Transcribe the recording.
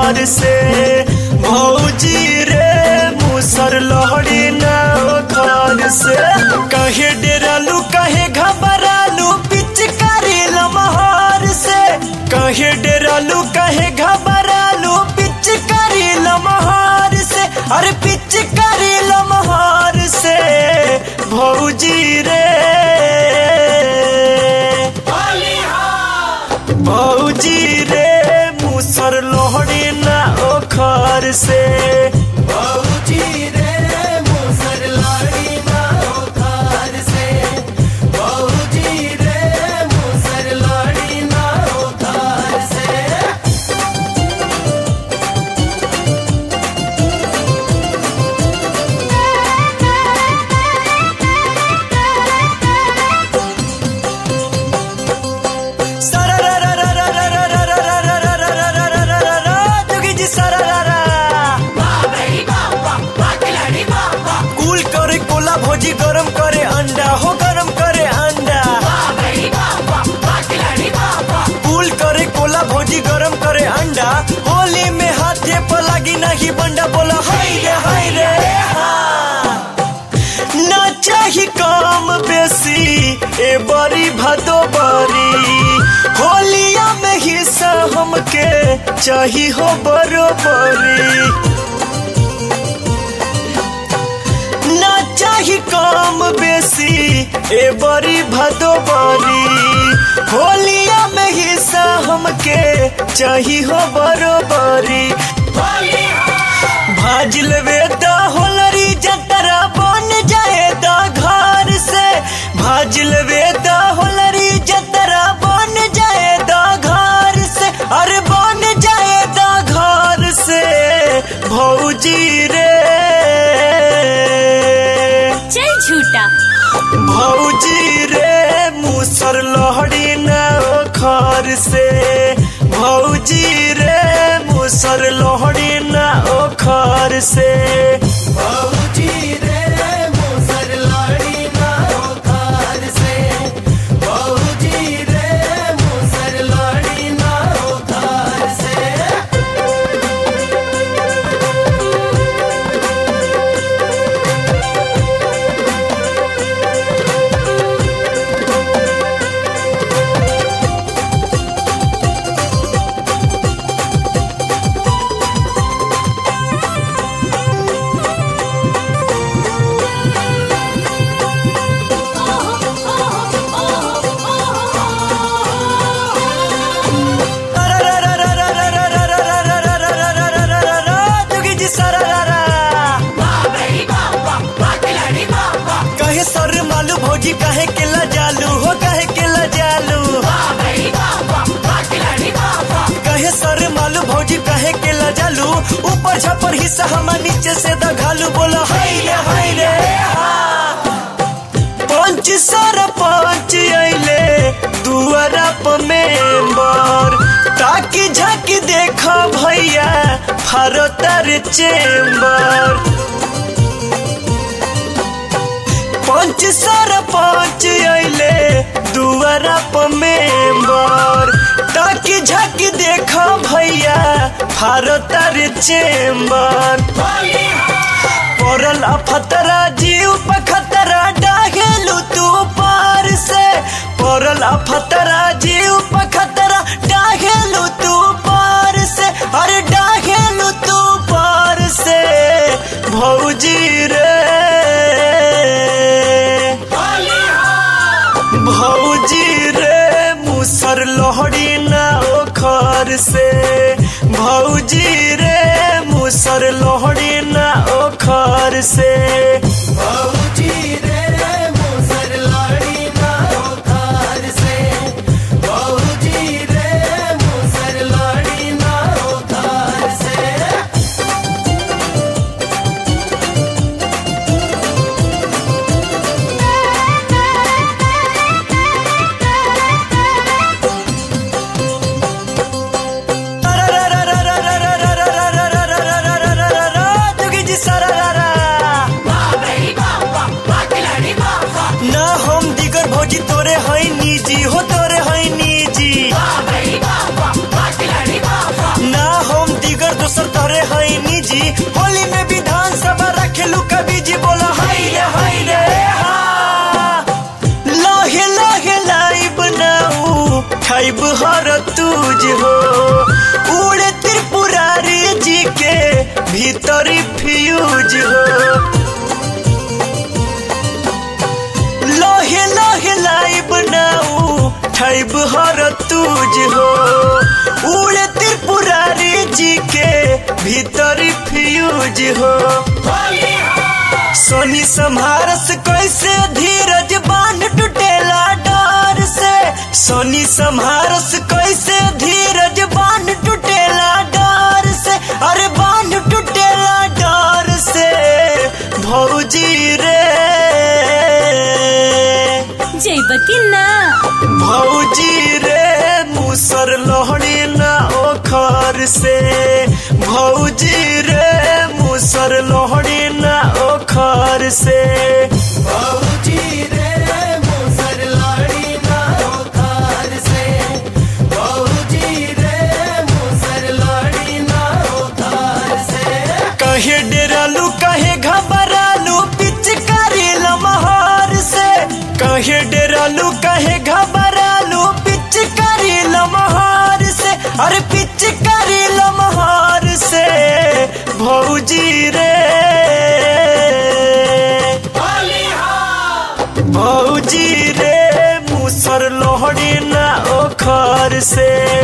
घर से भौजी रे मुसर लहड़ी ना घर से कहे डेरालू कहे घबरालू पिचकारी लमहार से कहे डेरालू कहे घबरालू पिचकारी लमहार से अरे पिचकारी लमहार से भौजी रे भौजी रे मुसर लोहड़ी ना ओखर से भौजी रे मुसर लाड़ी ना ओखार से भौजी रे मुसर लाड़ी ना ओखार से जोगी जी सरारा कूल करे कोला भौजी गरम करे अंडा हो गरम करे अंडा कूल करे कोला भौजी गरम करे अंडा होली में हाथे पर लगी नहीं बंडा बोला हाय रे हाय रे हाँ। ना चाही काम बेसी ए बड़ी भदो बरी होलिया में हिस्सा हमके चाही हो बरोबरी ना चाही काम बेसी ए बड़ी भदो बरी होलिया में हिस्सा हमके चाही हो बरोबरी भाज लेवे द होलरी जतरा बन जाए द घर से भाज लेवे द होलरी जतरा बन जाए द घर से अरे बन जाए द घर से भौजी रे चल झूठा भौजी रे मुसर लहड़ी न ओखर से भौजी रे मुसर लहड़ी न ओखर से भौजी रे मुसर लाड़ी ना ओखार से भौजी रे मुसर लाड़ी ना ओखार से जोगी जी सरारा कहे सर मालू भौजी कहे के जालू हो कहे के जालू कहे सर मालू भौजी कहे के जालू ऊपर छपर हिस्सा हमार नीचे से दघालू बोला हाय रे हाय रे हाँ। पंच सर पंच अइले दुआरा पर मेंबर ताकि झाकी देखा भैया फरतर चेंबर पंच सर पंच अइले दुआरा पर मेंबर ताकि झाकी देखा भैया फरतर चेंबर पड़ल अफतरा जीव पखतरा डाहेलू तू पार से पड़ल अफतरा जीव पखतरा डाहेलू तू पार से अरे डाहेलू तू पार से भौजी रे भौजी रे मुसर लोहड़ी ना ओखर से भौजी रे मुसर लोहड़ी ना ओखर से भौजी रे मुसर लाड़ी ना ओखार से भौजी रे मुसर लाड़ी ना ओखार से जोगी जी सरारा दोसर तोरे है निजी होली में विधान सभा रखेलू कभी जी बोला हाय रे हाय रे हा लाहे लाहे लाइब नाऊ खाइब हर तुझ हो उड़े त्रिपुरारी जी के भीतरी फ्यूज हो लोहे लोहे लाइब नाऊ खाइब हर तुझ हो उड़े त्रिपुरारी जी के भीतरी फ्यूज हो सोनी सम्हारस कैसे धीरज बांध टूटेला डर से सोनी सम्हारस कैसे धीरज बांध टूटेला डर से अरे बांध टूटेला डर से भौजी रे जैबकी ना भौजी रे मुसर लोहड़ी ना ओखर से भौजी रे मुसर लोहड़ी ना ओखर से बाबूजी रे मुसर लाड़ी ना ओखार से बाबूजी रे मुसर लाड़ी ना ओखार से कहे डेरालू कहे घबरालू पिचकारी लमहार से कहे डेरालू कहे घबरालू पिचकारी लमहार से अरे पिचकारी लमहार से भौजी रे भौजी रे मुसर लोहड़ी ना ओखर से